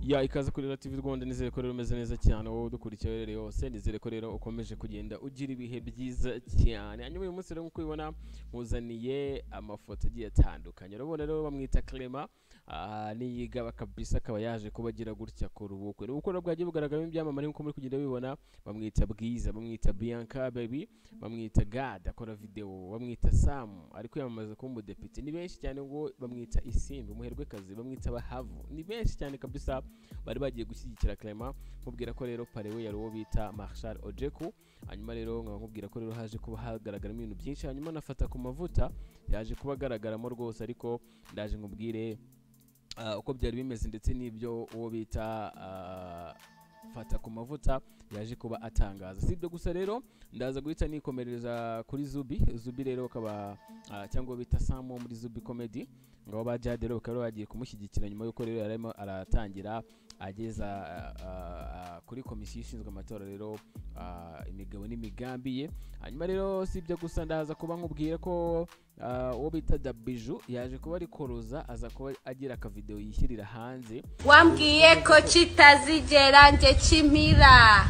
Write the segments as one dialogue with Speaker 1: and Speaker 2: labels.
Speaker 1: ya ikaze kuri radiyo rwanda nizere ko rero umeze neza cyane wowe udukurikiye rero hose nizere ko rero ukomeje kugenda ugira ibihe byiza cyane hanyuma uyu munsi rero nk'uko ubibona muzaniye amafoto agiye atandukanye urabona rero bamwita clement Ah, niyigaba kabisa akaba yaje kuba agira gutya akora ubukwe ni ubukorwa bwagiye bugaragaramo ibyamamare nk'uko muri kugenda bibona bamwita bwiza bamwita bianca baby bamwita gad akora videwo bamwita sam ari kwiyamamaza kuba umudepite ni benshi cyane ngo bamwita isimbi umuherwekazi bamwita bahavu ni benshi cyane kabisa bari bagiye gushyigikira clement mubwira ko rero parewe yari uwo bita marshal ojeku hanyuma rero nkaba nkubwira ko rero haje kuba hagaragaramo ibintu byinshi hanyuma nafata ku mavuta yaje kuba agaragaramo rwose ariko ndaje nkubwire Ah, uko byari bimeze ndetse n'ibyo uwo bita ah, fata ku mavuta yaje kuba atangaza si ibyo gusa rero ndaza guhita nikomereza kuri zubi zubi rero akaba ah, cyangwa bita samo muri zubi comedy ngabo ba jade rero bakaba bagiye kumushyigikira nyuma y'uko rero yarimo aratangira ageza ah, ah, ah, kuri komisiyo ishinzwe amatora rero ah, imigabo n'imigambi ye hanyuma rero si ibyo gusa ndaza kuba nkubwira ko ah, uwo bita dabiju yaje kuba ari koroza aza kuba agira akavidewo yishyirira hanze
Speaker 2: wambwiye ko kitazigera njye kimira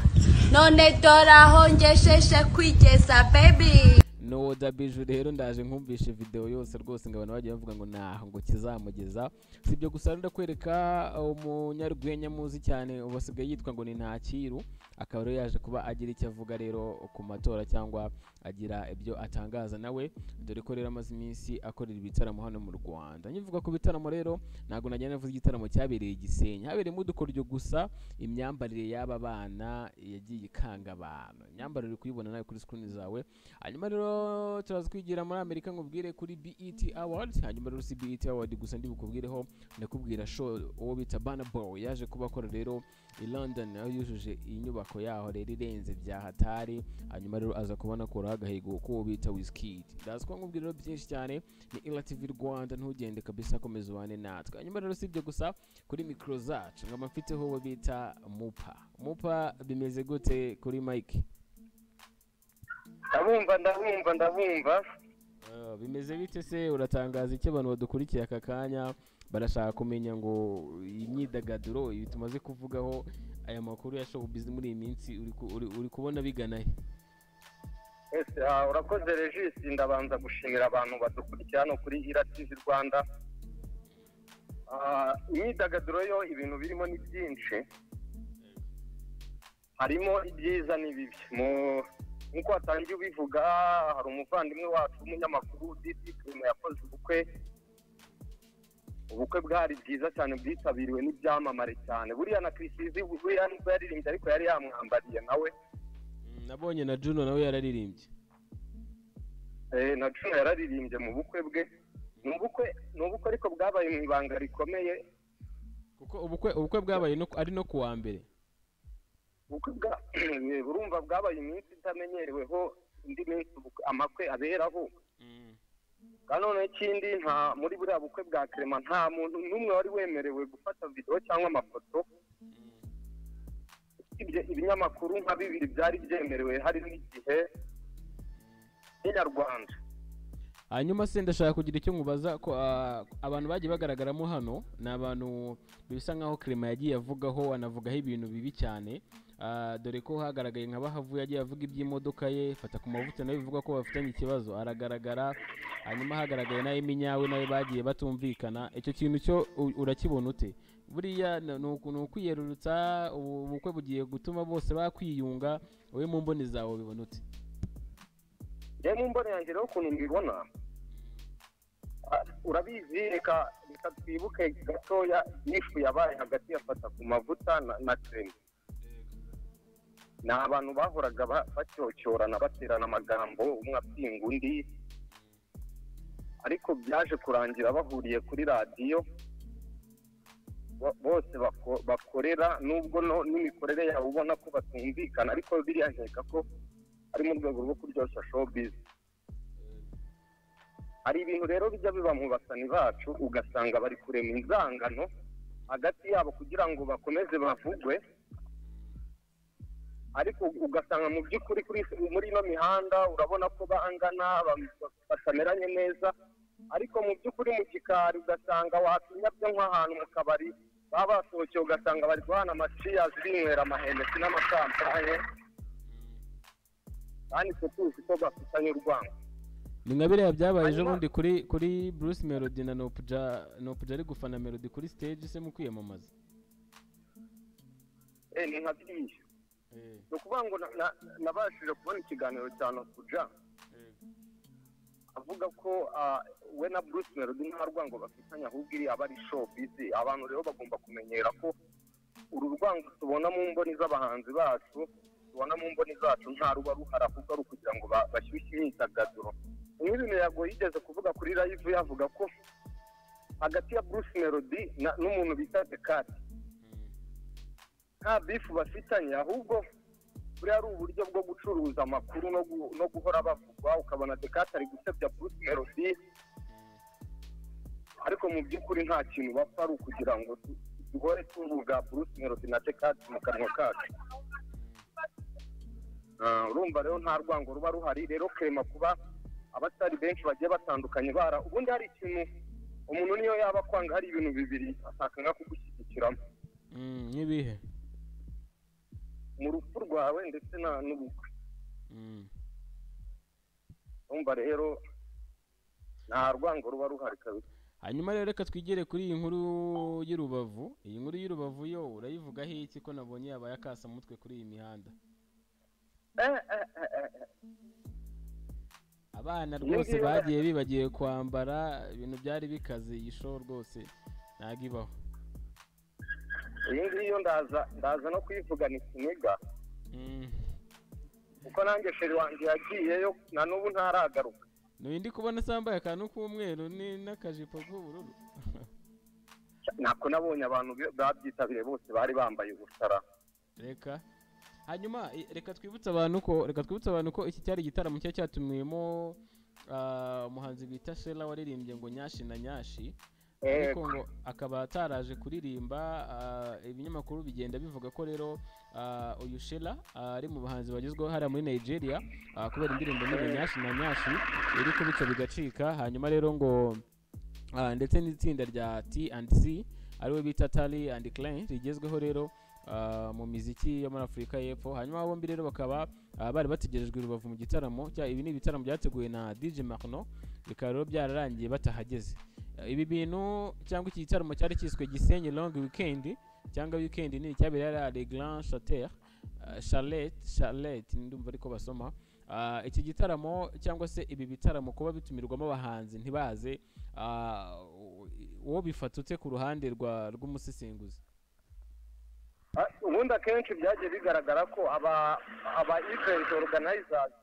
Speaker 2: none dore aho ngejeje kwigeza bebi
Speaker 1: no dabiju rero ndaje nkumvishe video yose rwose ngo abantu bagiye bavuga ngo naho ngo kizamugeza si ibyo gusa rero ndakwereka uh, umunyarwenya muzi cyane ubu asigaye yitwa ngo ni ntakiru akaba rero yaje kuba agira icyo avuga rero ku matora cyangwa agira ibyo atangaza nawe dore ko rero amaze iminsi akorera ibitaramo hano mu rwanda nkivuga ku bitaramo rero ntabwo najya navuze igitaramo cyabereye i gisenyi habereyemo udukoryo gusa imyambarire y'aba bana yagiye ikanga abantu imyambarire uri kuyibona nawe kuri screen zawe hanyuma rero turaza kwigira muri amerika nkubwire kuri bet award hanyuma rero si bet award gusa ndi bukubwireho ndakubwira show uwo bita bana boy yaje kuba akora rero i london aho yujuje inyubako yaho rero irenze bya hatari hanyuma rero aza kubona akuraho agahigo k'uwo bita wizkid ndazi kuba nkubwira rero byinshi cyane ni iratv rwanda ntugende kabisa komeza ubane natwe hanyuma rero si ibyo gusa kuri mikoro zacu nkaba mfiteho uwo bita mupa mupa bimeze gute kuri mike
Speaker 3: ndabumva ndabumva ndabumva
Speaker 1: Ah, bimeze bite se uratangaza iki abantu badukurikiye aka kanya barashaka kumenya ngo iyi myidagaduro ibi tumaze kuvugaho aya makuru ya showbiz muri iyi minsi uri ku- uri- uri kubona bigana he
Speaker 3: ese ah, urakoze regisi ndabanza gushimira abantu badukurikira hano kuri ira tivi rwanda Ah, imyidagaduro yo ibintu birimo ni byinshi harimo ibyiza n'ibibi Mu- nk'uko watangiye ubivuga hari umuvandimwe wacu w'umunyamakuru didi primo yakoze ubukwe ubukwe bwari bwiza cyane bwitabiriwe n'ibyamamare cyane buriya na kirisizi buriya nubwo yaririmbye ariko yari yamwambariye nawe
Speaker 1: Mm, nabonye na juno nawe yararirimbye
Speaker 3: Eh, na cumi yararirimbye mu bukwe bwe ni ubukwe ni ubukwe ariko bwabaye mu ibanga rikomeye
Speaker 1: kuko ubukwe ubukwe bwabaye no ku- ari no kuwa mbere
Speaker 3: ubukwe bwa eh, urumva bwabaye iminsi itamenyereweho indi minsi ubukwe- amakwe aberaho kandi noneho ikindi nta muri buriya bukwe bwa kerema nta muntu n'umwe wari wemerewe gufata videwo cyangwa amafoto usibye ibinyamakuru nka bibiri byari byemerewe hari n'igihe n'inyarwanda
Speaker 1: hanyuma se ndashaka kugira icyo nkubaza ko ah, abantu bagiye bagaragaramo hano ni abantu bisa nkaho clement yagiye avugaho anavugaho ibintu bibi cyane Ah, dore ko hagaragaye nka bahavuye yagiye avuga iby'imodoka ye fata ku mavuta nawe bivuga ko bafitanye ikibazo aragaragara hanyuma hagaragaye nawe minyawe nawe bagiye batumvikana icyo kintu cyo u- urakibona ute buriya ni ni uku- ni ukwiyerurutsa ubu bukwe bugiye gutuma bose bakwiyunga wowe mu mboni zawe bibona ute
Speaker 3: njyewe mu mboni yanjye rero ukuntu mbibona ah, urabizi reka reka twibuke gatoya ifu yabaye hagati yafata ku mavuta na- na kerema ni abantu bahoraga ba- bacyocyorana baterana amagambo umwe apinga undi ariko byaje kurangira bahuriye kuri radiyo bo- bose bako- bakorera nubwo no- n'imikorere yabo ubona ko batumvikana ariko biriya nkeka ko ari mu rwego rwo kuryoshya showbiz hari ibintu rero bijya biba mu basani bacu ugasanga bari kurema inzangano hagati yabo kugira ngo bakomeze bavugwe ariko ugasanga mu by'ukuri kuri- muri ino mihanda urabona ko bangana ba- batameranye neza ariko mu by'ukuri mu gikari ugasanga watinyabyo nk'ahantu mu kabari baba basohokeye ugasanga bari guhana amaciyazi binywera amahembesi n'amasampaye kandi twe tuzi ko bafitanye urwango
Speaker 1: ni nka biriya byabaye ejo
Speaker 3: Hanyuma-
Speaker 1: bundi kuri kuri bruce melody na nopuja nopuja ari gufana melody kuri stage se mu kwiyamamaza
Speaker 3: Eh, ni nka biriya ni ukuvuga ngo na- na- nabashije kubona ikiganiro cya nokuja avuga ko ah, we na bruce melody nta rwango bafitanye ahubwo iriya aba ari showbiz abantu rero bagomba kumenyera ko uru rwango tubona mu mboni z'abahanzi bacu tubona mu mboni zacu nta ruba ruhari ahubwo ari ukugira ngo ba- bashyushye imyidagaduro nk'ibi miyago yigeze kuvuga kuri live yavuga ko hagati ya bruce melody na- n'umuntu bita dekati nta bifu bafitanye ahubwo buriya ari uburyo bwo gucuruza amakuru no gu- no guhora bavugwa ukabona dekati ari gusebya bruce melody ariko mu by'ukuri nta kintu bapfa ari ukugira ngo tu- duhore tuvuga bruce melody na dekati mu kanwa kacu Ah, urumva rero nta rwango ruba ruhari rero kerema kuba abatari benshi bagiye batandukanye bara ubundi hari ikintu umuntu niyo yaba akwanga hari ibintu bibiri ashaka nka kugushyigikiramo
Speaker 1: Mm, nk'ibihe
Speaker 3: mu rupfu rwawe ndetse na n'ubukwe
Speaker 1: Mm.
Speaker 3: urumva rero nta rwango ruba ruhari kabisa
Speaker 1: hanyuma rero reka twigere kuri iyi nkuru y'urubavu iyi nkuru y'urubavu yo urayivugaho iki ko nabonye yabaye akasamutwe kuri iyi mihanda
Speaker 3: Eh, eh, eh, eh, eh.
Speaker 1: abana
Speaker 3: Iyo
Speaker 1: rwose
Speaker 3: ngiyo-
Speaker 1: bagiye bibagiwe kwambara ibintu byari bikaze iyi show rwose ntabwo ibaho
Speaker 3: iyi ngiyi yo ndaza ndaza no kuyivugana ikiniga
Speaker 1: Mm.
Speaker 3: kuko nanjye feri wanjye yagiyeyo na n'ubu ntaragaruka
Speaker 1: ni ndi kubona se yambaye akantu k'umweru ni- n'akajipo k'ubururu
Speaker 3: ntabwo nabonye abantu be- babyitabiriye bose bari bambaye ubusara
Speaker 1: reka hanyuma i- reka twibutse abantu ko reka twibutse abantu ko iki cyari igitaramo cyari cyatumiwemo ah, umuhanzi bita shela waririmbye ngo nyashi na nyashi
Speaker 3: Eh,
Speaker 1: ariko ngo akaba ataraje kuririmba ah, ibinyamakuru bigenda bivuga ko rero ah, uyu shela ah, ari mu bahanzi bagezweho hariya muri nigeria ah, kubera indirimbo nini nyashi na nyashi iri kubica bigacika hanyuma rero ngo ah, ndetse n'itsinda rya t and c ariwe bita tali and clan rigezweho rero ah, mu miziki yo muri afurika y'epfo hanyuma bombi rero bakaba ah, bari bategerejwe i rubavu mu gitaramo cya- ibi ni ibitaramo byateguwe na dj marno bikaba rero byararangiye batahageze Eh, ibi bintu cyangwa iki gitaramo cyari cyiswe gisenyi long weekend cyangwa weekend nini cyabereye ari le grand chater charlotte charlotte ndumva ariko basoma Ah, iki gitaramo cyangwa se ibi bitaramo kuba bitumirwamo abahanzi ntibaze ah, u- uwo bifatutse ku ruhande rwa rw'umusesenguzi
Speaker 3: Ah, ubundi akenshi byagiye bigaragara ko aba aba event organizers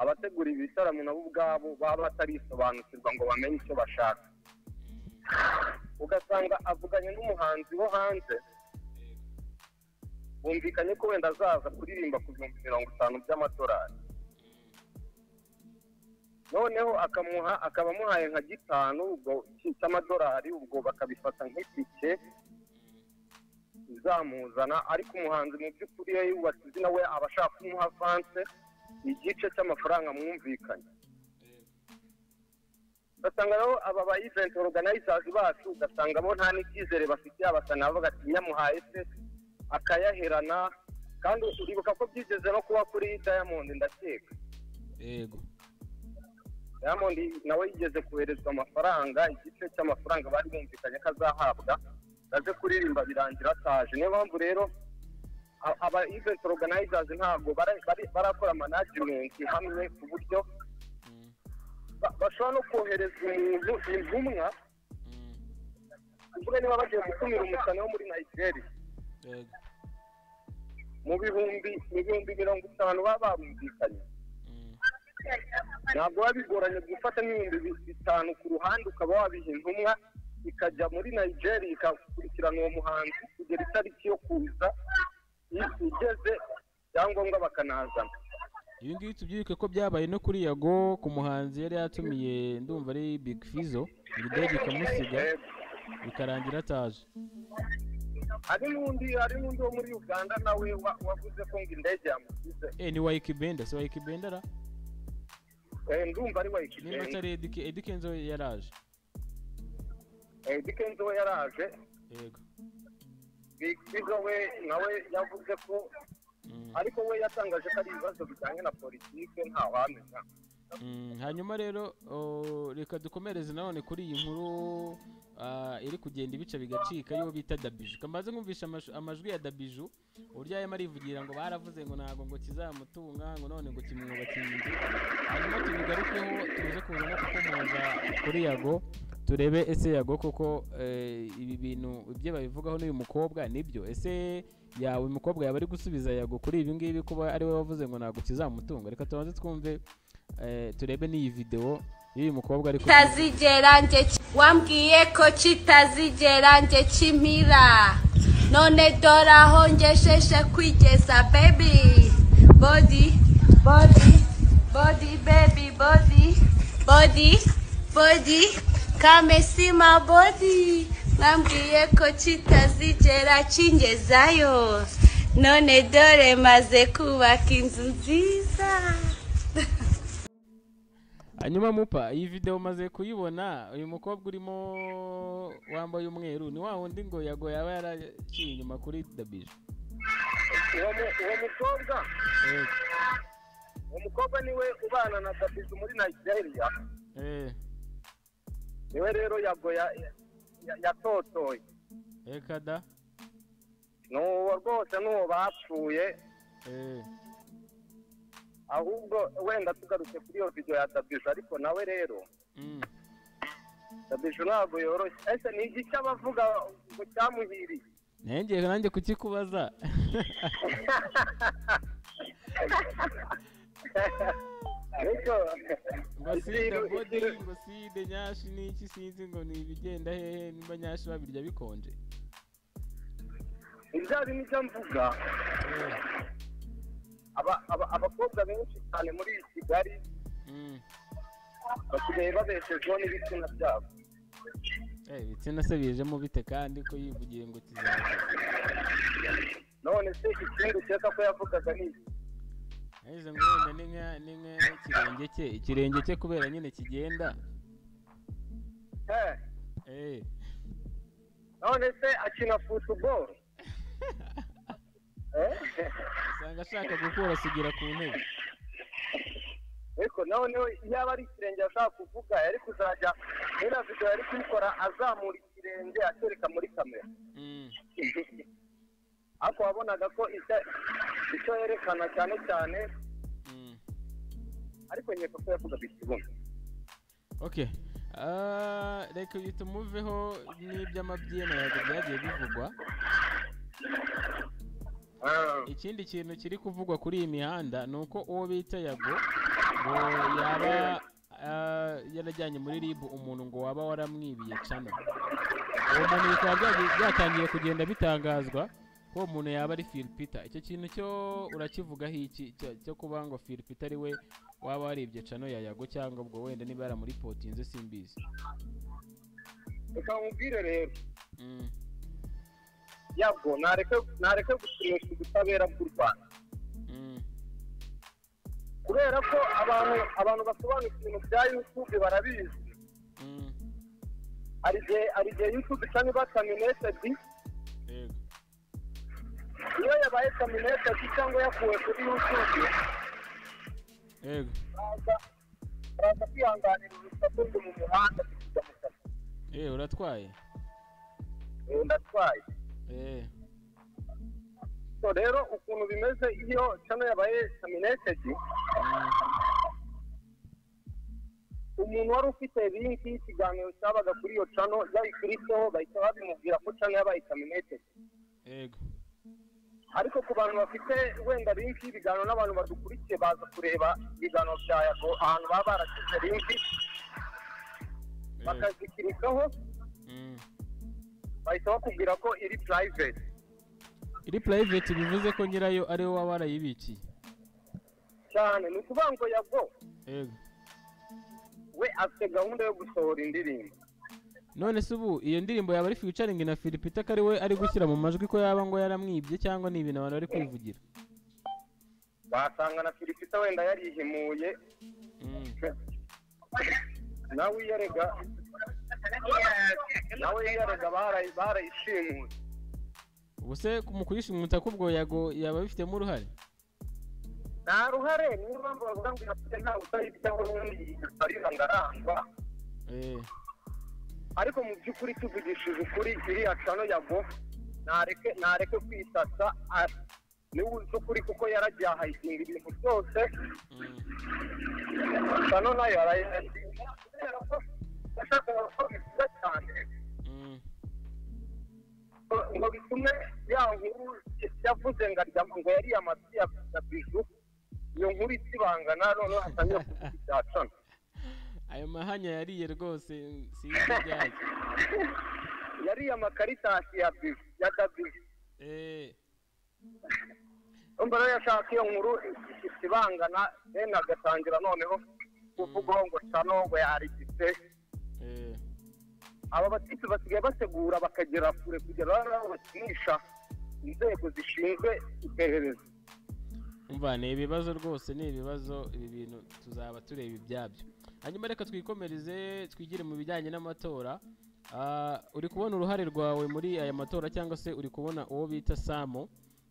Speaker 3: abategura ibi bitaramo nabo ubwabo baba batarisobanukirwa ngo bamenye icyo bashaka ugasanga avuganye n'umuhanzi wo hanze bumvikanye ko wenda azaza kuririmba ku bihumbi mirongo itanu by'amadolari noneho akamuha akaba amuhaye nka gitanu ubwo cy'amadolari ubwo bakabifata nk'itike izamuzana ariko umuhanzi mu by'ukuri iyo yubatse izina we aba ashaka kumuha avanse igice cy'amafaranga mwumvikanye ugasanga rero aba ba event organizers bacu ugasanga bo nta n'icyizere bafitiye abafana bavuga ati nyamuhaye se akayaherana kandi uribuka ko byigeze no kuba kuri diamond ndakeka
Speaker 1: yego
Speaker 3: diamond nawe yigeze koherezwa amafaranga igice cy'amafaranga bari bumvikanye ko azahabwa aze kuririmba birangira ataje niyo mpamvu rero a- aba event organizers ntabwo bara- bari- barakora management hamwe ku buryo
Speaker 1: Mm,
Speaker 3: ba- bashobora no kohereza umuntu intumwa
Speaker 1: mm,
Speaker 3: kuvuga niba bagiye gukumira umusana wo muri nigeria
Speaker 1: yego
Speaker 3: mu bihumbi mu bihumbi mirongo itanu baba barumvikanye
Speaker 1: mm,
Speaker 3: ntabwo biba bigoranye gufata nk'ibihumbi bi- bitanu ku ruhande ukaba wabiha intumwa ikajya muri nigeria ikakurikirana uwo muhanzi kugera itariki yo kuza i- igeze ibyangombwa bakanazana
Speaker 1: ibi ngibi tubyibuke ko byabaye no kuri yago ku muhanzi yari yatumiye ndumva ari big fizo ibidege ikamusiga
Speaker 3: Yego.
Speaker 1: bikarangira ataje
Speaker 3: hari n'undi hari n'undi wo muri uganda nawe wa- wavuze ko ngo indege yamusize
Speaker 1: eh ni wayikibenda si wayikibendara
Speaker 3: Eh, ndumva ari
Speaker 1: nimba
Speaker 3: wayikigenga
Speaker 1: atari edike edike nzo yaraje
Speaker 3: dikenzo we yaraje
Speaker 1: yego
Speaker 3: bizo we nawe yavuze ko
Speaker 1: Mm.
Speaker 3: ariko we yatangaje ko ari ibibazo bijyanye na politike ntawamenya
Speaker 1: Mm, hanyuma rero o, reka dukomereze nanone kuri iyi nkuru ah, iri kugenda ibice bigacika ariyo bita dabiju kamaze kumvisha amash- amajwi ya dabiju uburyo arimo arivugira ngo baravuze ngo ntabwo ngo kizamutunga ngo none ngo kimwubakiye inzu hanyuma tubigarukeho tuze kuza no kukomoza kuri yago turebe ese yago koko eh, ibi bintu ibyo babivugaho n'uyu mukobwa nibyo ese yawe umukobwa yaba ari gusubiza yago kuri ibi ngibi kuba ariwe wavuze ngo ntabwo kizamutunga reka tubanze twumve eh, turebe n'iyi videwo y'uyu mukobwa ariko
Speaker 2: kitazigera nje ki- wambwiye ko kitazigera nje kimira none dore aho ngejeje kwigeza baby body body body baby body body body kamesima body mwambwiye ko kitazigera kingezayo none dore maze kubaka inzu nziza
Speaker 1: hanyuma mupa iyi video umaze kuyibona uyu mukobwa urimo wambaye umweru ni wa wundi ngo yago yaba yaraciye inyuma kuri dabije
Speaker 3: uwo mu- uwo mukobwa
Speaker 1: Eh,
Speaker 3: uwo mukobwa niwe ubana na dabizu muri nigeria
Speaker 1: eh,
Speaker 3: niwe rero yago ya- ya- ya- yatotoye
Speaker 1: reka da
Speaker 3: ni uwo rwose n'uwo bapfuye
Speaker 1: eh,
Speaker 3: ahubwo wenda tugarutse kuri iyo video ya dabiju ariko nawe rero
Speaker 1: mm,
Speaker 3: dabiju ntabwo yoroshye ese ni iki cy'abavuga ngo cyamuhiriye
Speaker 1: nengeye nanjye kukikubaza
Speaker 3: ariko
Speaker 1: ngo sida bodi ngo side nyashi n'iki sinzi ngo ni ibigenda hehe niba nyashi babirya bikonje
Speaker 3: ibyo ari nicyo mvuga
Speaker 1: Eh,
Speaker 3: aba- aba- abakobwa benshi cyane muri iyi kigali
Speaker 1: mm.
Speaker 3: basigaye babeshejweho n'ibitsina byabo
Speaker 1: Eh, ibitsina se bijemo bite kandi ko yivugiye ngo kizaza
Speaker 3: none se ikindi ukeka ko yavugaga ni iki
Speaker 1: ahise ngo wenda ni nka ni nk'ikirenge cye ikirenge cye kubera nyine kigenda
Speaker 3: Eh,
Speaker 1: Eh,
Speaker 3: none se akina futuboro
Speaker 1: usanga ashaka gukura sugira ku ntebe
Speaker 3: ariko nawe niwe yaba ari ikirenge ashaka kuvuga yari kuzajya iriya video yari kuyikora azamura ikirenge akereka muri kamera
Speaker 1: Mm,
Speaker 3: ariko wabonaga ko icya- icyo yerekana cyane cyane
Speaker 1: mm.
Speaker 3: ariko nkeka ko yavugaga ikibuno
Speaker 1: okay Ah, reka uyu tumuveho n'iby'amabyino yago byagiye bivugwa
Speaker 3: Ah,
Speaker 1: ikindi kintu kiri kuvugwa kuri iyi mihanda ni uko uwo bita yago ngo yaba ah, yarajyanye muri rib umuntu ngo waba waramwibiye cano uwo muntu bikaba byagi- byatangiye kugenda bitangazwa ko uwo muntu yaba ari filipita icyo kintu cyo urakivugaho iki cyo- cyo kuba ngo filipita ari we waba waribye cano ya yago cyangwa ubwo wenda niba yaramuripotinze simbizi
Speaker 3: reka nkubwire rero
Speaker 1: Mm,
Speaker 3: yabwo nareke nareke gukinisha ubutabera bw'u rwanda
Speaker 1: mm,
Speaker 3: kubera ko abantu abantu basobanukiwe ibintu bya yutube barabizi
Speaker 1: mm,
Speaker 3: hari igihe hari igihe yutube isa niba kaminetedi
Speaker 1: yego
Speaker 3: iyo yabaye kaminetedi cyangwa yakuwe kuri yutube
Speaker 1: yego
Speaker 3: baraza baraza kwihanganira urusaku rwo mu muhanda kujya mu kazi
Speaker 1: eh uratwaye
Speaker 3: Eh, ndatwaye
Speaker 1: eh
Speaker 3: so rero ukuntu bimeze iyo cano yabaye kaminetedi
Speaker 1: mm,
Speaker 3: umuntu wari ufite linki y'ikiganiro cyabaga kuri iyo cano yayikurikiyeho bahita babimubwira ko cano yabaye kaminetedi
Speaker 1: yego
Speaker 3: ariko ku bantu bafite wenda linki y'ibiganiro n'abantu badukurikiye baza kureba ibiganiro bya yago ahantu baba barashyize linki
Speaker 1: yego
Speaker 3: bakazikirikaho
Speaker 1: mm.
Speaker 3: bahita bakubwira ko iri purayiveti
Speaker 1: iri purayiveti bivuze ko nyirayo ari wowe waba warayibikiye
Speaker 3: cyane ni ukuvuga ngo yago
Speaker 1: yego
Speaker 3: we afite gahunda yo gusohora indirimbo
Speaker 1: none se ubu iyo ndirimbo yaba ari fiyicaringi na filipita ko ari we ari gushyira mu majwi ko yaba ngo yaramwibye cyangwa ni ibintu abantu bari kwivugira
Speaker 3: wasanga na filipita wenda yarihimuye
Speaker 1: Mm,
Speaker 3: nawe iyerega nawe yarega barayishimuye
Speaker 1: ubwo se mu kuyishimuta kubwo yago yaba abifitemo uruhare
Speaker 3: nta ruhare niyo mpamvu bavuga ngo irafite nta utari cyangwa n'ubundi aribanga arangwa
Speaker 1: Eh,
Speaker 3: ariko mu by'ukuri tuvugishije ukuri iriya cano yago ntareke ntareke kwisasa a- niwe uzi ukuri kuko yaragiye ahayitinga ibintu byose
Speaker 1: mm.
Speaker 3: cano nayo arayihayitinga kubera ko yashakaga ko bivuga cyane
Speaker 1: Mm.
Speaker 3: ngo bitume ya nkuru yavuze ngo arya ngo yariye amatwi ya ya biju iyo nkuru ikibangana noneho hatangira kuvuga ibya cano
Speaker 1: ayo mahanya yariye rwose sinzi ibyayo
Speaker 3: yariye amakaritasi ya biju ya dabiju
Speaker 1: Eh,
Speaker 3: mbere yashaka iyo nkuru ikibangana bene agatangira noneho kuvugaho ngo cano ngo yarigise
Speaker 1: eh.
Speaker 3: aba batitsi basigaye bategura bakagera kure kugera aho bakinisha inzego zishinzwe iperereza
Speaker 1: umva ni ibibazo rwose ni ibibazo ibi bintu tuzaba tureba ibyabyo hanyuma reka twikomereze twigire mu bijyanye n'amatora Ah, uri kubona uruhare rwawe muri aya matora cyangwa se uri kubona uwo bita samu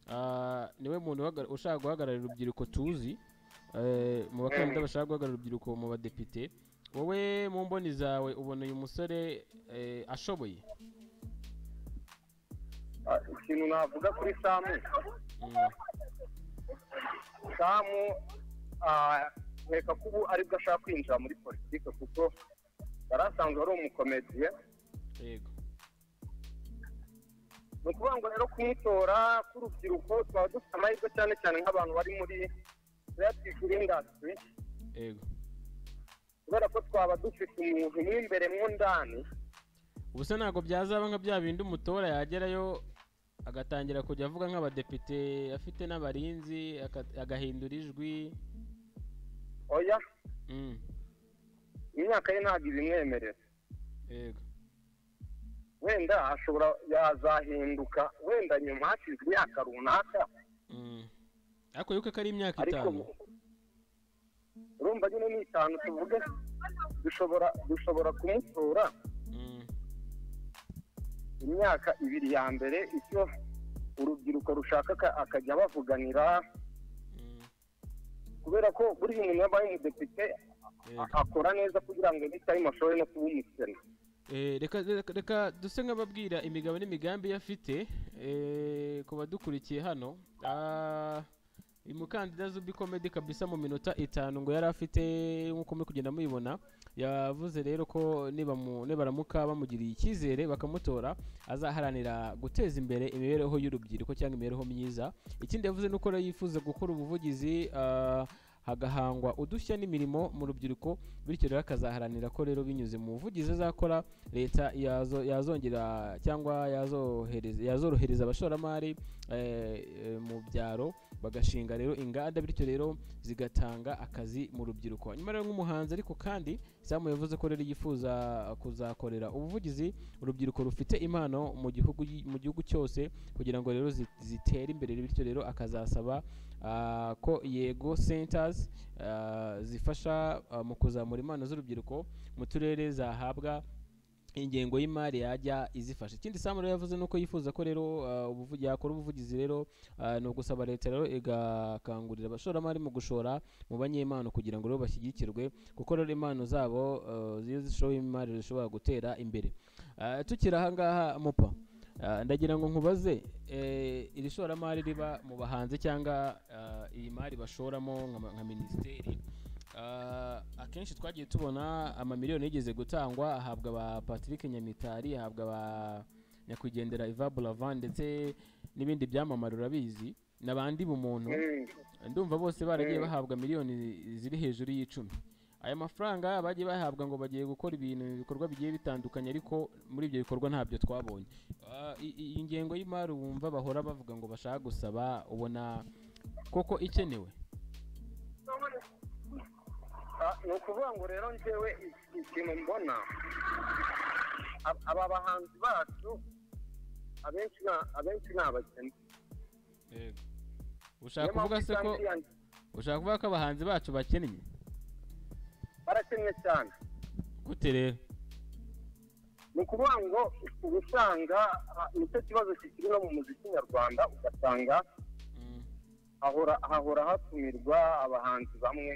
Speaker 1: Ah, niwe muntu uhagar- ushaka guhagararira urubyiruko tuzi eh, mu bakandida bashaka guhagararira urubyiruko mu badepite wowe mu mboni zawe ubona uyu musore eh, ashoboye
Speaker 3: Ah, ikintu navuga kuri samu
Speaker 1: Mm,
Speaker 3: samu ah, reka ko ubu aribwo ashaka kwinjira muri politiki kuko yari asanzwe ari umukomediye
Speaker 1: yego
Speaker 3: ni ukuvuga ngo rero kumutora k'urubyiruko twaba dufite amahirwe cyane cyane nk'abantu bari muri creative industry
Speaker 1: yego
Speaker 3: kubera ko twaba dufite umuntu mo imbere mo ndani
Speaker 1: ubuse ntabwo byazaba nka bya bindi umutora yagerayo agatangira kujya avuga nk'abadepite afite n'abarinzi aka- agahindura ijwi
Speaker 3: oya
Speaker 1: Mm,
Speaker 3: imyaka ye ntabwo ibimwemerera
Speaker 1: yego
Speaker 3: wenda ashobora yazahinduka wenda nyuma hashize imyaka runaka
Speaker 1: Mm. ariko yuko ko ari imyaka
Speaker 3: ariko
Speaker 1: itanu
Speaker 3: urumva nyine ni itanu tuvuge dushobora dushobora kumutora
Speaker 1: Mm,
Speaker 3: imyaka ibiri ya mbere icyo urubyiruko rushaka aka- akajya bavuganira
Speaker 1: mm,
Speaker 3: kubera ko buriya umuntu yabaye umudepite
Speaker 1: yego.
Speaker 3: akora neza kugira ngo bitayimo ashobore no kuba umukene
Speaker 1: Eh, reka reka- reka duse nk'ababwira imigabo n'imigambi ye afite eh, ku badukurikiye hano Ah, uyu mukandida zubi komedi kabisa mu minota itanu ngo yari afite nk'uko muri kugenda muyibona yavuze rero ko nibamu- nibaramuka bamugiriye icyizere bakamutora azaharanira guteza imbere imibereho y'urubyiruko cyangwa imibereho myiza ikindi yavuze ni uko rero yifuza gukora ubuvugizi ah, hagahangwa udushya n'imirimo mu rubyiruko bityo rero akazaharanira ko rero binyuze mu buvugizi azakora leta yazo- yazongera cyangwa yazohereza yazorohereza abashoramari eh, eh, mu byaro bagashinga rero inganda bityo rero zigatanga akazi mu rubyiruko nyuma rero nk'umuhanzi ariko kandi samu yavuze ko rero yifuza kuzakorera ubuvugizi urubyiruko rufite impano mu gihugu yi- mu gihugu cyose kugira ngo rero zi- zitere imbere bityo rero akazasaba ah, ko yego centers ah, zifasha ah, mu kuzamura impano z'urubyiruko mu turere zahabwa ingengo y'imari yajya izifasha ikindi samu rero yavuze nuko yifuza ko rero ah, ubuvu- yakora ubuvugizi rero ah, ni ugusaba leta rero igakangurira abashoramari mu gushora mu banyempano kugira ngo rero bashyigikirwe kuko rero impano zabo ah, iyo zishoye imari zishobora gutera imbere Ah, tukiri ahangaha mupa ah, ndagira ngo nkubaze eh, iri shoramari riba mu bahanzi cyangwa ah, iyi mari bashoramo nka ma- nka minisiteri Ah, akenshi twagiye tubona amamiliyoni yigeze gutangwa ahabwa ba patrick nyamitari ahabwa ba nyakwigendera iva buravan ndetse n'ibindi byamamare urabizi n'abandi bumuntu
Speaker 3: Mm.
Speaker 1: ndumva bose baragiye
Speaker 3: Mm.
Speaker 1: bahabwa miliyoni ziri hejuru y'icumi aya mafaranga bagiye bahabwa ngo bagiye gukora ibintu ibikorwa bigiye bitandukanye ariko muri ibyo bikorwa ntabyo twabonye Ah, i- i- iyi ngengo y'imari wumva bahora bavuga ngo bashaka gusaba ubona koko ikenewe
Speaker 3: Ah, ni ukuvuga ngo rero njyewe iki- ikintu mbona ab- aba bahanzi bacu abenshi na- abenshi ni abakene
Speaker 1: ushaka kuvuga se ko ushaka kuvuga ko abahanzi bacu bakennye
Speaker 3: barakennye cyane
Speaker 1: gute rero
Speaker 3: ni ukuvuga ngo uba usanga nicyo kibazo kikiri no mu muziki nyarwanda ugasanga hahora hatumirwa abahanzi bamwe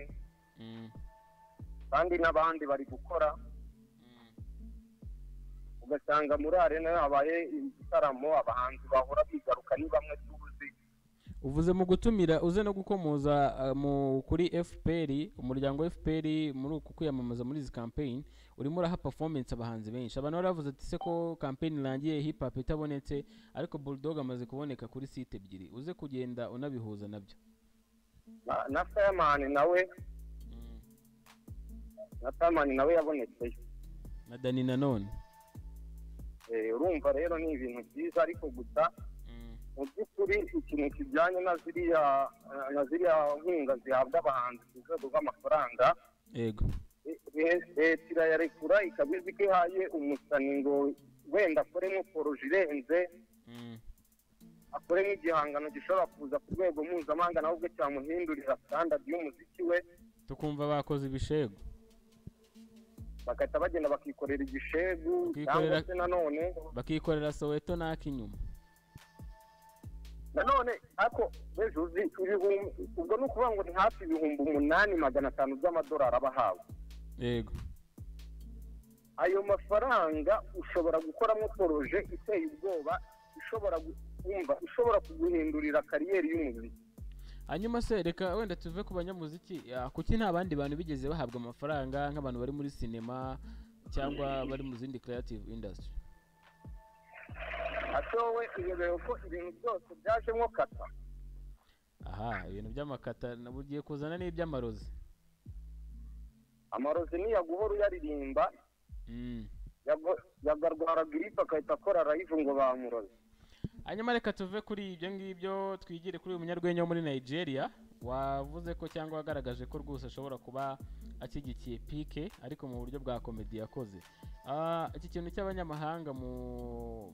Speaker 3: kandi n'abandi bari gukora ugasanga muri arena habaye igitaramo abahanzi bahora bigaruka ni bamwe tuzi
Speaker 1: uvuze mu gutumira uze no gukomoza uh, mu kuri fpr umuryango wa fpr muri uku kwiyamamaza muri izi campaign urimo uraha performance abahanzi benshi abantu baravuze ati se ko campaign irangiye hip hop itabonetse ariko bulldog amaze kuboneka kuri site ebyiri uze kugenda unabihuza nabyo
Speaker 3: na- na fireman nawe na fireman nawe yabonetse
Speaker 1: na dani nanone
Speaker 3: Eh, urumva rero ni ibintu byiza ariko gusa mu by'ukuri ikintu kijyanye na ziriya eh, na ziriya nkunga zihabwa abahanzi ku rwego rw'amafaranga
Speaker 1: yego
Speaker 3: eh, eh, leta irayarekura ikaba izi ko ihaye umusani ngo wenda akoremo poroje irenze akoremo igihangano gishobora kuza ku rwego mpuzamahanga nawe ubwo cyamuhindurira standard y'umuziki we
Speaker 1: tukumva bakoze ibishego
Speaker 3: bagahita bagenda bakikorera igishegu cyangwa
Speaker 1: Bakikorera-
Speaker 3: se nanone
Speaker 1: bakikorera soweto n'ak'inyuma
Speaker 3: nanone ariko ejo uzi ibihumbi ubwo ni ukuvuga ngo ni hafi ibihumbi umunani magana atanu by'amadolari aba ahawe
Speaker 1: yego
Speaker 3: ayo mafaranga ushobora gukoramo poroje iteye ubwoba ishobora kumva ishobora kuguhindurira kariyeri y'umuziki
Speaker 1: hanyuma se reka wenda tuve ku banyamuziki ah, kuki nta bandi bantu bigeze bahabwa amafaranga nk'abantu bari muri sinema cyangwa bari mu zindi creative industry
Speaker 3: ate wowe irebeye ko ibintu byose byajemo kata
Speaker 1: aha ibintu by'amakata nabo ugiye kuzana n'iby'amarozi
Speaker 3: amarozi niyaguhora uyaririmba
Speaker 1: Mm.
Speaker 3: yago- yagarwara giripe agahita akora rayivu ngo bamuroze
Speaker 1: hanyuma reka tuve kuri ibyo ngibyo twigire kuri uyu munyarwenya wo muri nigeria wavuze ko cyangwa wagaragaje ko rwose ashobora kuba ashyigikiye pike ariko mu buryo bwa komedi yakoze Ah, iki kintu cy'abanyamahanga mu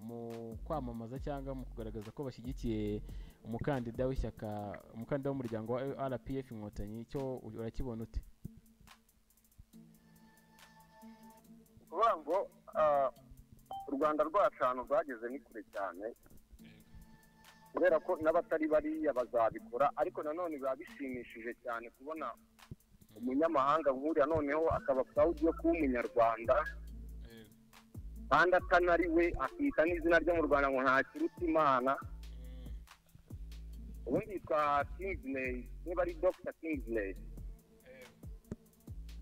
Speaker 1: mu kwamamaza cyangwa mu kugaragaza ko bashyigikiye umukandida w'ishyaka umukandida w'umuryango wa rpf inkotanyi cyo urakibona ute
Speaker 3: ni ukuvuga ngo ah, u rwanda rwacu ahantu rwageze ni kure cyane kubera ko n'abatari bariya bazabikora ariko nanone biba bishimishije cyane kubona umunyamahanga nk'uriya noneho akaba proud yo kuba umunyarwanda kandi atanari we akita n'izina ryo mu rwanda ngo ntakiruta imana ubundi yitwa kingsley niba ari dr kingsley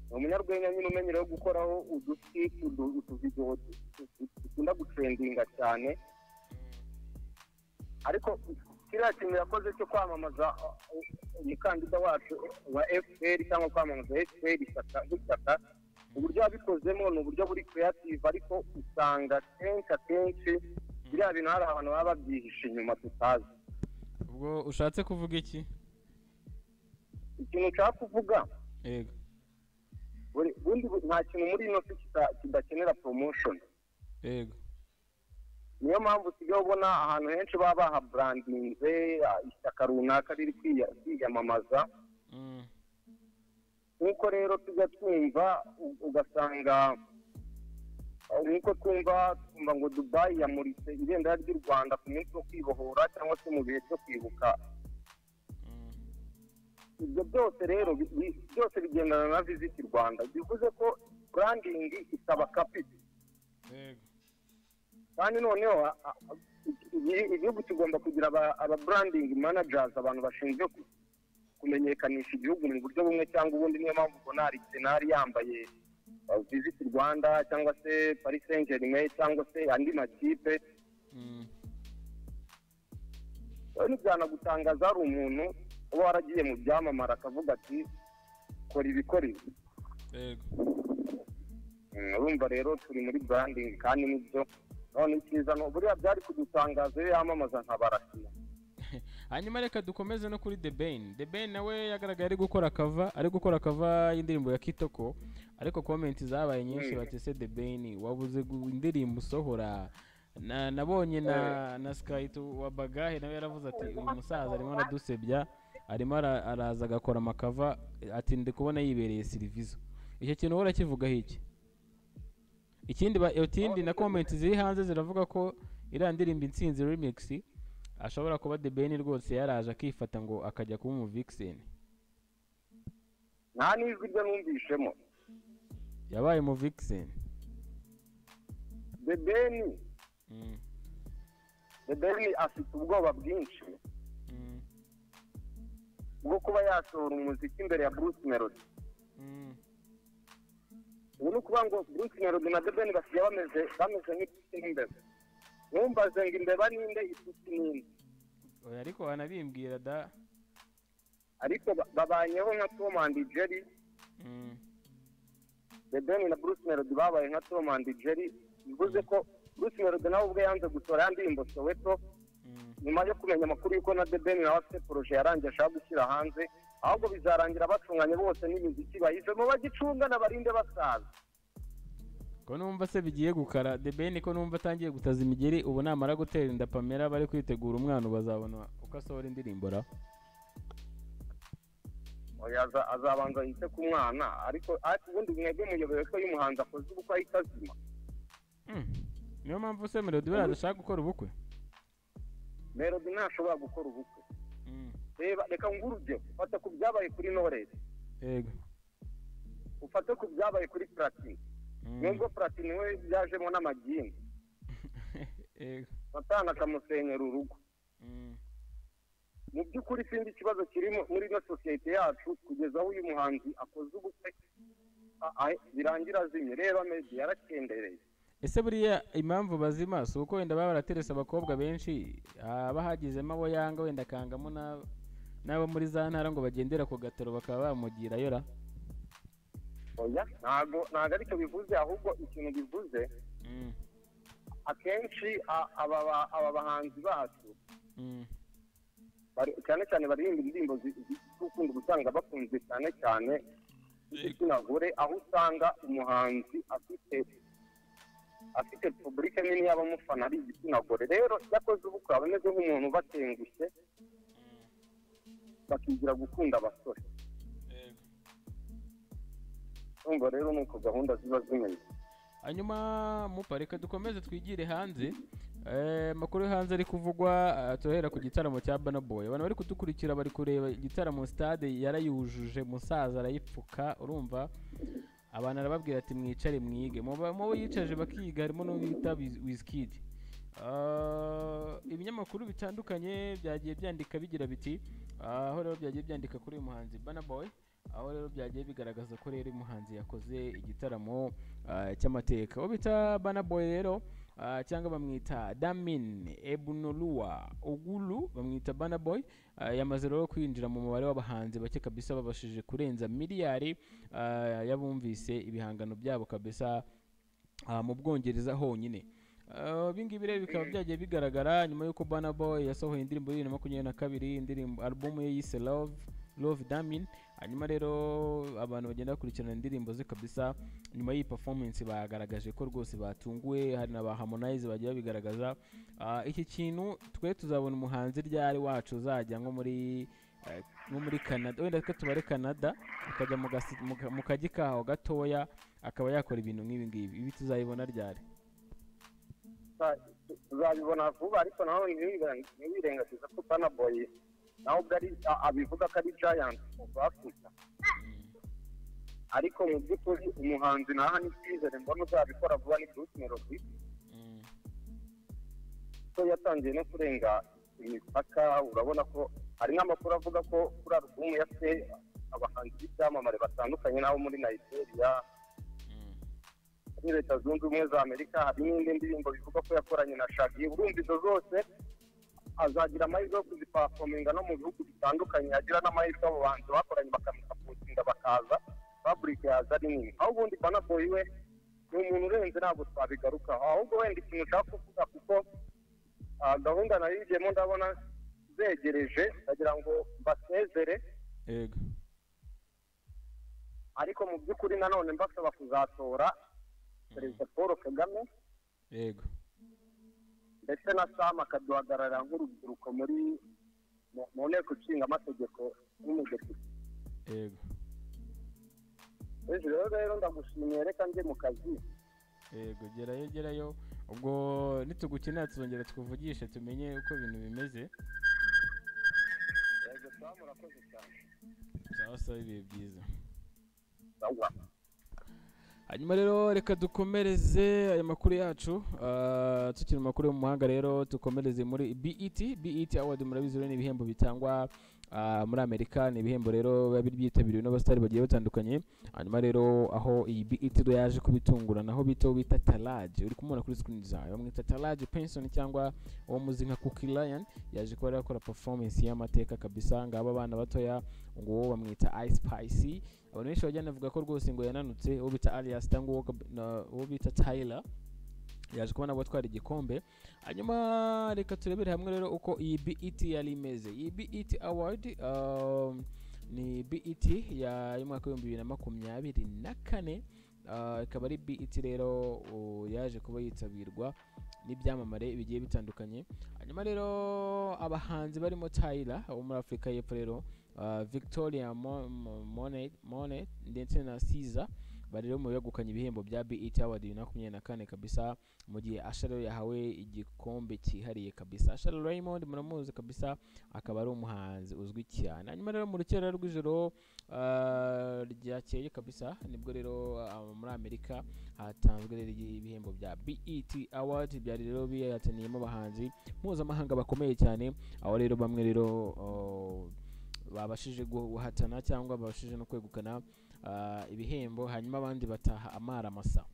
Speaker 3: ni umunyarwenya nyine umenyerewe gukoraho uduti udu- utuvidewo du- du- dukunda gutrendinga cyane ariko kiriya kintu yakoze cyo kwamamaza uh, uh, umukandida wacu wa fpr cyangwa kwamamaza fpr ishyaka- nk'ishyaka uburyo yabikozemo ni uburyo buri creative ariko usanga kenshi akenshi biriya bintu hari abantu baba babyihishe inyuma tutazi
Speaker 1: ubwo ushatse kuvuga iki
Speaker 3: ikintu nshaka kuvuga
Speaker 1: yego
Speaker 3: buri- bundi bu- nta kintu muri ino si kita- kidakenera promotion
Speaker 1: yego
Speaker 3: niyo mpamvu usigaye ubona ahantu henshi baba bahaburandinze ah, ishyaka runaka riri kwiya- kwiyamamaza
Speaker 1: Mm.
Speaker 3: nk'uko rero tujya twumva u- ugasanga ah, nk'uko twumva twumva ngo dubayi yamuritse ibendera ry'u rwanda ku munsi wo kwibohora cyangwa se mu bihe byo kwibuka
Speaker 1: Mm.
Speaker 3: ibyo byose rero bi- bi- byose bigendana na visiti rwanda bivuze ko burandingi isaba kapiti
Speaker 1: yego
Speaker 3: kandi noneho a- a- igi- igihugu kigomba kugira aba- aba branding managers abantu bashinzwe ku- kumenyekanisha igihugu mu buryo bumwe cyangwa ubundi niyo mpamvu ubona hari senari yambaye uh, visit rwanda cyangwa se paris saint germain cyangwa se andi makipe
Speaker 1: Mm.
Speaker 3: rero ntibyanagutangaza hari umuntu uba waragiye mu byamamara akavuga ati kora ibikora ibi
Speaker 1: yego
Speaker 3: Mm, urumva rero turi muri branding kandi nibyo none icyiza ni buriya byari kudutangaza iyo yamamaza nkabarasiya
Speaker 1: hanyuma reka dukomeze no kuri The Ben The Ben nawe yagaragaye ari gukora kava ari gukora kava y'indirimbo ya Kitoko ariko comment zabaye nyinshi
Speaker 3: Mm.
Speaker 1: bati se The Ben wabuze gu- indirimbo usohora na nabonye na na Skyto wa Bagahe nawe yaravuze ati uyu musaza arimo aradusebya arimo ara- araza agakora amakava ati ndi kubona yibereye sirivizo icyo kintu wowe urakivugaho iki ikindi ba Eutindi na comment ziri hanze ziravuga ko iriya ndirimbo intsinzi remix ashobora kuba the ben rwose yaraje akifata ngo akajya kuba umu vixen
Speaker 3: nta n'ijwi rye numvishemo
Speaker 1: yabaye umu vixen
Speaker 3: the ben the ben afite ubwoba bwinshi bwo kuba yasohora umuziki imbere ya bruce melody ubu ni ukuvuga ngo bruce melody na the ben basigaye bameze bameze nk'inshuti n'imbeba ntumbaze ngo imbeba ninde inshuti ninde
Speaker 1: oya ariko wanabimbwira da
Speaker 3: ariko ba- babanyeho nka tom and jerry
Speaker 1: Mm.
Speaker 3: the ben na bruce melody babaye nka tom and jerry bivuze ko bruce melody nawe ubwe yanze gutora ya ndirimbo soweto
Speaker 1: Mm.
Speaker 3: nyuma yo kumenya amakuru y'uko na debeni nawe afite poroje yarangiye ashaka gushyira hanze ahubwo bizarangira bacunganye bose n'imiziki bayizemo bagicungana barinde basaza
Speaker 1: ko numva se bigiye gukara the ben ko numva atangiye gutaza imigeri ubu namara gutera inda pamela bari kwitegura umwana bazabona uko asohora indirimbo ra
Speaker 3: Oya, aza- azabanza yite ku mwana ariko ariko ubundi mwebwe muyobewe ko iyo umuhanzi akoze ubukwe ahita azima
Speaker 1: Mm. niyo mpamvu se melody buriya adashaka gukora ubukwe
Speaker 3: melody ntashobora gukora ubukwe
Speaker 1: Mm.
Speaker 3: reba reka nguhe urugero fata ku byabaye kuri noresi
Speaker 1: yego
Speaker 3: ufate ku byabaye kuri platini
Speaker 1: Mm.
Speaker 3: nubwo platini we byajemo n'amagini
Speaker 1: yego
Speaker 3: satani akamusenyera urugo
Speaker 1: Mm.
Speaker 3: mu by'ukuri sinzi ikibazo kirimo muri ino sosiyete yacu kugeza aho uyu muhanzi akoze ubukwe a- a- birangira azimye reba medi yarakendereye
Speaker 1: ese buriya impamvu bazima si uko wenda baba baraterese abakobwa benshi haba hagizemo abo yanga wenda akangamo n'abo- n'abo muri za ntara ngo bagendera ku gataro bakaba bamugirayo ra
Speaker 3: oya ntabwo ntabwo aricyo bivuze ahubwo ikintu bivuze
Speaker 1: Mm.
Speaker 3: akenshi a- aba ba- aba bahanzi bacu
Speaker 1: Mm.
Speaker 3: bari- cyane cyane baririmba indirimbo zikunda gusanga bakunzwe cyane cyane igitsina gore aho usanga umuhanzi afite afite publike nini y'abamufana ari igitsina gore rero iyo akoze ubukwe aba ameze nk'umuntu ubatengushye bakigira gukunda abasore urumva rero ni uko gahunda ziba zimeze
Speaker 1: hanyuma mupa reka dukomeze twigire hanze Eh, amakuru yo hanze ari kuvugwa eh, turahera ku gitaramo cya Burna Boy abantu bari kudukurikira bari kureba igitaramo stade yarayujuje musaza arayipfuka urumva abantu arababwira ati mwicare mwige muba- mubo yicaje bakiga harimo n'uwo bita Wiz- Wizkid Ah, ibinyamakuru bitandukanye byagiye byandika bigira biti ah, aho rero byagiye byandika kuri uyu muhanzi Burna Boy aho rero byagiye bigaragaza ko rero uyu muhanzi yakoze igitaramo ah, cy'amateka uwo bita Burna Boy rero ah, cyangwa bamwita Damin Ebunolua Ogulu bamwita Burna Boy ah, yamaze rero kwinjira mu mubare w'abahanzi bake kabisa babashije kurenza miliyari ah, y'abumvise ibihangano byabo kabisa ah, mu Bwongereza honyine Ah, ibi ngibi rero bikaba byagiye bigaragara nyuma y'uko Burna Boy yasohoye indirimbo bibiri na makumyabiri na kabiri indirimbo alubumu ye yise Love Love Damin hanyuma rero abantu bagenda bakurikirana indirimbo ze kabisa nyuma y'iyi performance bagaragaje ko rwose batunguwe hari na ba Harmonize bagiye babigaragaza Ah, iki kintu twe tuzabona umuhanzi ryari wacu uzajya nko muri eh, nko muri Canada wenda ko tubare Canada akajya mu gasi- mu ka- mu kajyi kaho gatoya akaba yakora ibintu nk'ibi ngibi ibi tuzayibona ryari
Speaker 3: Sa- tu- tuzabibona vuba ariko nawe ntiwiren- ntiwirengagize ko Burna Boy nawe ubwo ari a- abivuga ko ari giant of Africa ariko mu by'ukuri umuhanzi naha n'icyizere mbona uzabikora vuba ni Bruce Melody ko yatangiye no kurenga imipaka urabona ko hari n'amakuru avuga ko kuri alubumu ya se abahanzi b'ibyamamare batandukanye n'abo muri nigeria muri leta zunze ubumwe za amerika hari n'indi ndirimbo bivuga ko yakoranye na shagi urumva izo zose azagira amahirwe yo kuzipafominga no mu bihugu bitandukanye yagira n'amahirwe abo bahanzi bakoranye bakamusapotinga bakaza faburike yaza ari nini aho ubundi banaboyi we ni umuntu urenze ntabwo twabigarukaho ahubwo wenda ikintu ushaka kuvuga kuko ah, gahunda nayo igiyemo ndabona zegereje ndagira ngo basezere
Speaker 1: yego
Speaker 3: ariko mu by'ukuri nanone mbasaba kuzatora perezida paul kagame
Speaker 1: yego
Speaker 3: ndetse na sam akaduhagararira nk'urubyiruko muri mu- mu nteko ishinga amategeko n'umudepite
Speaker 1: yego
Speaker 3: hejuru rero rero ndagushimiye reka njye mu kazi
Speaker 1: yego gerayo gerayo ubwo nitugukenera tuzongera tukuvugishe tumenye uko ibintu bimeze
Speaker 3: yego sawa murakoze cyane
Speaker 1: sawa sawa ibihe byiza
Speaker 3: sawa
Speaker 1: hanyuma rero reka dukomereze aya makuru yacu ah, tukiri mu makuru yo mu mahanga rero dukomereze muri BET BET Award murabizi rero ni ibihembo bitangwa ah, muri Amerika ni ibihembo rero biba biri byitabiriwe n'abasitari bagiye batandukanye hanyuma rero aho iyi BET rero yaje kubitungurana aho bita uwo bita Talaje uri kumubona kuri screen zawe bamwita Talaje Penson cyangwa uwo muzi nka Cookie Lion yaje kuba yakora performance y'amateka kabisa ngaba abana batoya ngo uwo bamwita Ice Spice abantu benshi bajya banavuga ko rwose ngo yananutse uwo bita alias cyangwa uwo kab- na- uwo bita tyler yaje kubona abo atwara igikombe hanyuma reka turebere hamwe rero uko iyi bet yari imeze iyi bet award um, ni bet ya- y'umwaka w'ibihumbi bibiri na makumyabiri na kane Ah, ikaba ari bet rero uh, yaje kuba yitabirwa n'ibyamamare bigiye bitandukanye hanyuma rero abahanzi barimo tyler wo muri afurika y'epfo rero uh, victoria Mo- Mo- monet Monet ndetse na siza bari rero mu begukanye ibihembo bya bet award bibiri na makumyabiri na kane kabisa mu gihe asha rero yahawe igikombe cyihariye kabisa asha raymond muramuzi kabisa akaba ari umuhanzi uzwi cyane hanyuma rero mu rukera rw'ijoro uh, ryakeye kabisa nibwo rero uh, muri amerika hatanzwe rero ibihembo bya bet award byari rero bihataniyemo abahanzi mpuzamahanga bakomeye cyane aho rero bamwe rero uh, babashije guhatana cyangwa babashije no kwegukana ah, ibihembo hanyuma abandi bataha amara masa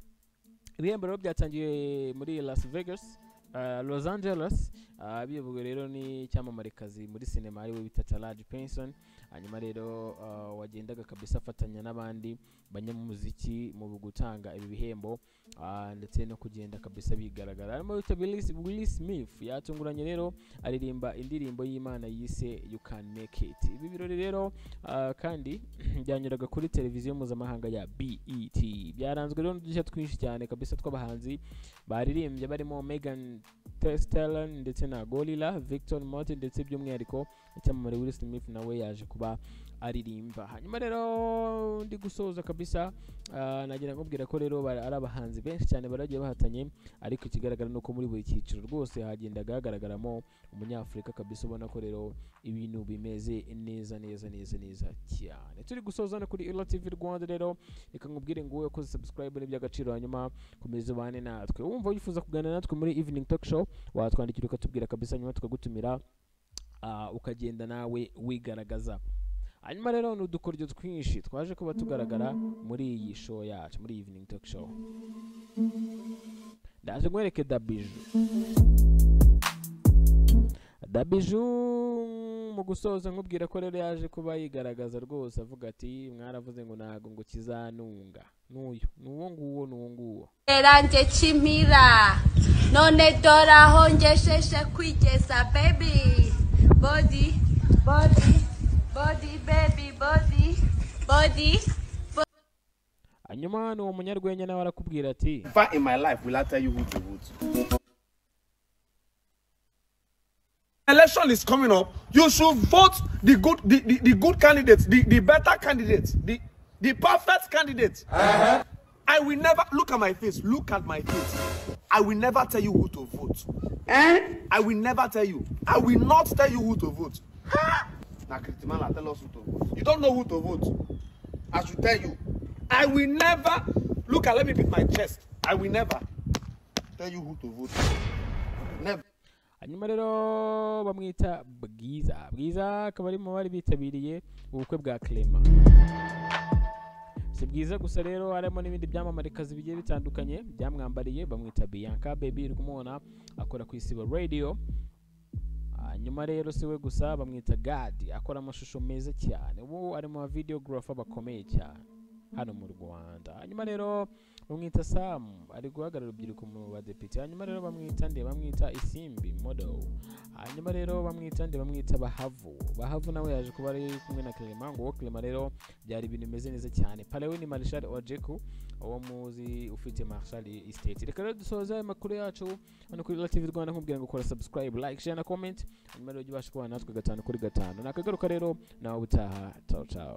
Speaker 1: ibihembo rero byatangiye muri las vegas ah, los angeles ah, biyobowe rero n'icyamamarekazi muri sinema ariwe bita talaji penson hanyuma rero ah, wagendaga kabisa afatanya n'abandi banyamuziki mu gutanga ibi bihembo ah, ndetse no kugenda kabisa bigaragara harimo wita willi smith yatunguranye rero aririmba indirimbo y'imana yise you can make it ibi birori rero ah, kandi byanyuraga kuri televiziyo mpuzamahanga ya bet byaranzwe rero n'udushya twinshi cyane kabisa tw'abahanzi baririmbye barimo megan testellan ndetse na gorilla victor martin ndetse by'umwihariko icyamamare will smith nawe yaje kuba aririmba hanyuma rero ndi gusoza kabisa ah, nagira nkubwira ko rero bari- ari abahanzi benshi cyane baragiye bahatanye ariko ikigaragara ni uko muri buri cyiciro rwose hagendaga hagaragaramo umunyafurika kabisa ubona ko rero ibintu bimeze neza neza neza neza cyane turi gusoza no kuri ila tv rwanda rero reka nkubwire ngo ukoze subscribe n'iby'agaciro hanyuma komeza ubane natwe wumva wifuza kuganira natwe muri evening talk show watwandikira ukatubwira kabisa nyuma tukagutumira ah, ukagenda nawe wigaragaza hanyuma rero ni udukoryo twinshi twaje kuba tugaragara muri iyi show yacu muri iyi evening talk show ndaje nkwereke dabiju dabiju mu gusoza nkubwira ko rero yaje kuba yigaragaza rwose avuga ati mwaravuze ngo ntago ngo kizanunga n'uyu ni uwo nguwo ni uwo nguwo
Speaker 2: ranjye kimira none dore aho ngejeje kwigeza baby body body body baby body body
Speaker 1: hanyuma ni uwo munyarwenya nawe arakubwira ati
Speaker 4: Never in my life will I tell you who to vote.
Speaker 5: election is coming up, you should vote the good, the, the, the good candidates, the, the better candidates, the, the perfect candidates. I will never look at my face. Look at my face. I will never tell you who to vote. I will never tell you. I will not tell you who to vote.
Speaker 4: Now, Kritimala, tell us who to vote.
Speaker 5: You don't know who to vote.
Speaker 4: I should tell you.
Speaker 5: I will never look at. Let me beat my chest. I will never.
Speaker 4: Tell you who to vote. Never.
Speaker 1: hanyuma rero bamwita bwiza bwiza akaba ari mu bari bitabiriye ubukwe bwa clement si bwiza gusa rero harimo n'ibindi byamamarekazi bigiye bitandukanye byamwambariye bamwita bianca baby uri kumubona akora ku isibo radio hanyuma rero si we gusa bamwita gadi akora amashusho meza cyane ubu ari mu ba videographer bakomeye cyane hano mu rwanda hanyuma rero bamwita samu ari guhagarara urubyiruko mu badepite hanyuma rero bamwita nde bamwita isimbi model hanyuma rero bamwita nde bamwita bahavu bahavu nawe yaje kuba ari kumwe na clement ngo uwo clement rero byari ibintu bimeze neza cyane palewini marshal ojeku uwo muzi ufite marshal estate reka rero dusoze ayo makuru yacu hano kuri LTV rwanda nkubwira ngo kora subscribe like share na comment hanyuma rero ujye ubasha kubana natwe gatanu kuri gatanu nakagaruka rero nawe ubutaha ciao ciao